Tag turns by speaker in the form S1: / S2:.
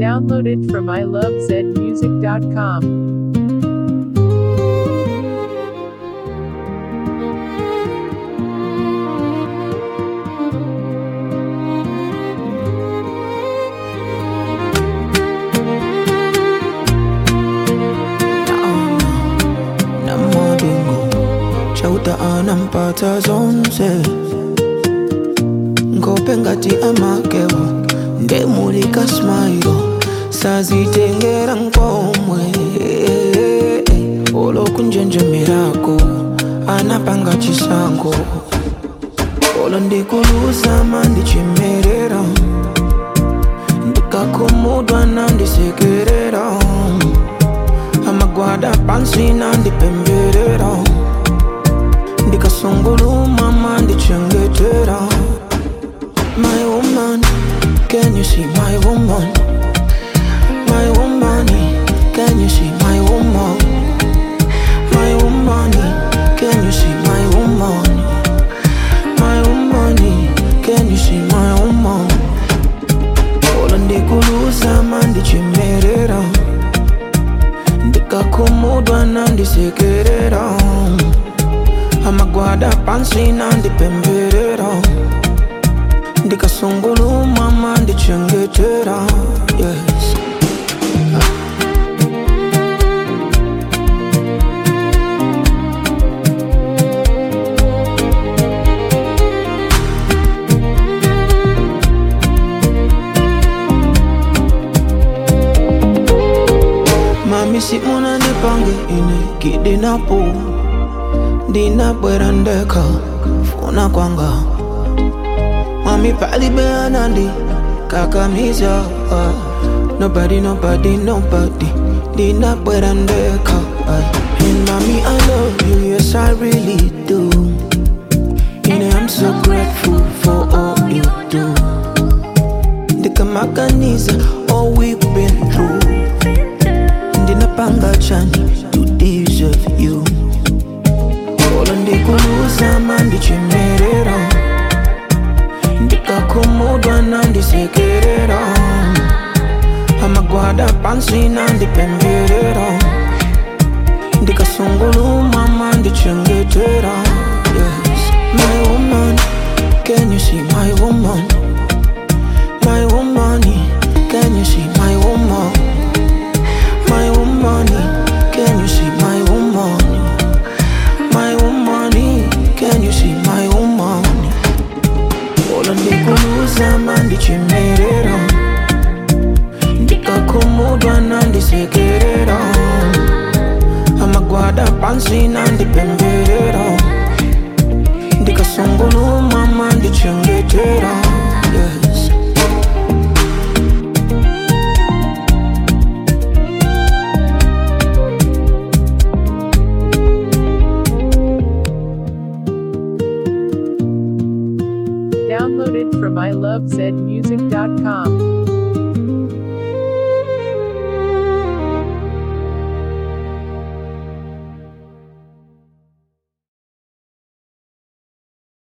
S1: Downloaded from ilovezmusic.com.
S2: na madingo chauta anampata zonse ngope ngati amakewo ndemulika smailo sazitengera nkomwe olokunjenjemerako anapanga chisango olo ndikulusama ndichimerera ndikakumudwa nandisekerera amagwada pansi nandipemberera ndikasungulumama ndichengetera my woman can you see my woman my woman can you see my woman my woman can you see my woman my woman can you see my woman olo ndikulusama ndichimerera ndikakumudwa nandisekerera amagwada pansi nandipemberera ndikasungulumama ndichengetera yes. mami si munandipange ine kidinapo ndinabwera ndeka funa kwanga mami palibe anandi kakamiza ah. nobody nobody nobody ndinabwera ndeka ah. and mami i love you yes i really do ine i'm so grateful for all you do ndikamaganiza all we've been through ndinapanga chani to deserve you olo ndikulusama ndichimerera ndikakumudwa nandisekerera amagwada pansi nandipemberera ndikasungulumama ndichengetera yes. my woman can you see my woman my woman can you see my woman my woman, can you see my woman? My woman, can you see my woman? Olo ndikulusama ndichimerera ndikakumudwa nandisekerera amagwada pansi nandipemberera